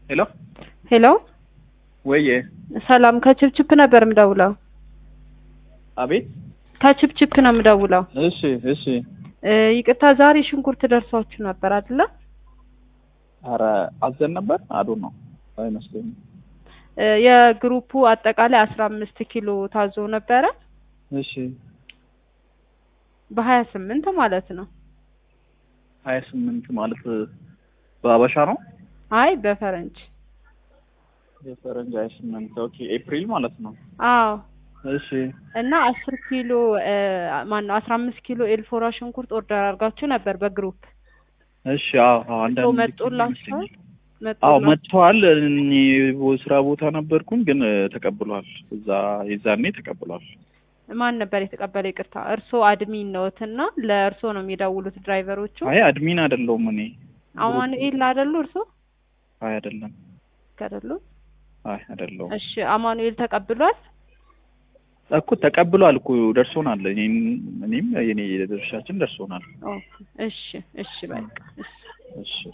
ሄሎ ሄሎ ወዬ ሰላም ከችፕችፕ ነበር የምደውለው። አቤት ከችፕችፕ ነው የምደውለው። እሺ እሺ እ ይቅርታ ዛሬ ሽንኩርት ደርሷችሁ ነበር አይደለ? ኧረ አዘን ነበር አዱ ነው አይመስለኝም እ የግሩፑ አጠቃላይ አስራ አምስት ኪሎ ታዞ ነበረ እሺ በሀያ ስምንት ማለት ነው። ሀያ ስምንት ማለት በአበሻ ነው አይ በፈረንጅ የፈረንጅ ሀያ ስምንት ኦኬ ኤፕሪል ማለት ነው አዎ እሺ እና አስር ኪሎ ማነው አስራ አምስት ኪሎ ኤልፎራ ሽንኩርት ኦርደር አድርጋችሁ ነበር በግሩፕ እሺ አዎ አዎ አንዳንድ መጦላችኋል? አዎ መጦላችኋል? መጥተዋል እኔ ስራ ቦታ ነበርኩኝ ግን ተቀብሏል እዛ የዛኔ ተቀብሏል ማን ነበር የተቀበለ? ይቅርታ እርስዎ አድሚን ነዎትና ለእርስዎ ነው የሚደውሉት ድራይቨሮቹ? አይ አድሚን አይደለሁም እኔ አማኑኤል አይደሉ እርስዎ? አይ አይደለም አይደሉ? አይ አይደለሁም እሺ አማኑኤል ተቀብሏል? እኮ ተቀብሏል እኮ ደርሶናል እኔም እኔም የኔ ድርሻችን ደርሶናል ኦኬ እሺ እሺ በቃ እሺ እሺ